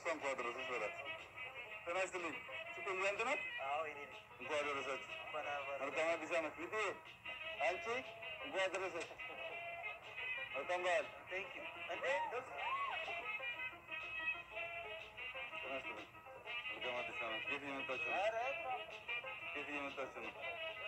እንኳን አደረሰሽ በላት። ጤና ይስጥልኝ። ሱቁ ያንተ ናት? አዎ የኔ ነኝ። እንኳን አደረሳችሁ። እንኳን አብረን መልካም አዲስ ዓመት። ልጄ አንቺ እንኳን አደረሰሽ። መልካም በዓል። ቴንክ ዩ እንዴ ደስ ጤና ይስጥልኝ። መልካም አዲስ ዓመት። የት እየመጣችሁ ነው? ኧረ የት እየመጣችሁ ነው?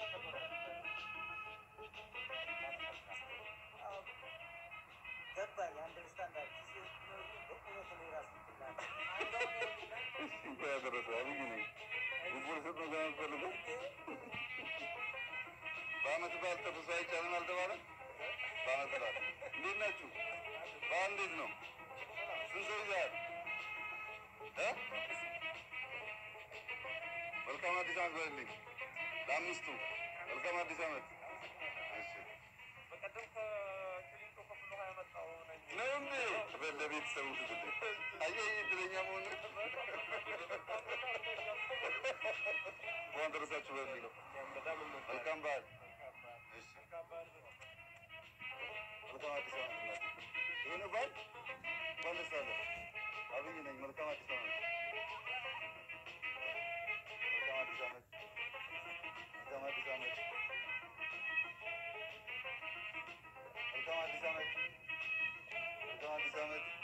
ገባኝ አንደርስታንድ አድርግ በቁመት ነው የራስ ምትላል እንኳን ያደረሰ አብይ ነኝ። ጉቡር ስጥ ነው ለምትፈልገው በአመት በዓል ተፍሶ አይቻልም አልተባለም? በአመት በዓል እንዴት ናችሁ? በዓል እንዴት ነው? ስንት ሰው ይዘሃል? እ? መልካም አዲስ ዓመት በልልኝ ለአምስቱ መልካም አዲስ ዓመት። እሺ በቀደም ከክሊንቶ ከፍሎ ያመጣው ነኝ ነው እንዴ? ለቤተሰቡ ስትል አየህ እድለኛ መሆን እንኳን ደረሳችሁ በልልኝ። መልካም በዓል። እሺ መልካም አዲስ ዓመት እናት። ይሄ ነው በዓል። እንኳን ደስ አለህ። አብይ ነኝ። መልካም አዲስ ዓመት። መልካም አዲስ ዓመት። መልካም አዲስ ዓመት። መልካም አዲስ ዓመት። መልካም አዲስ ዓመት።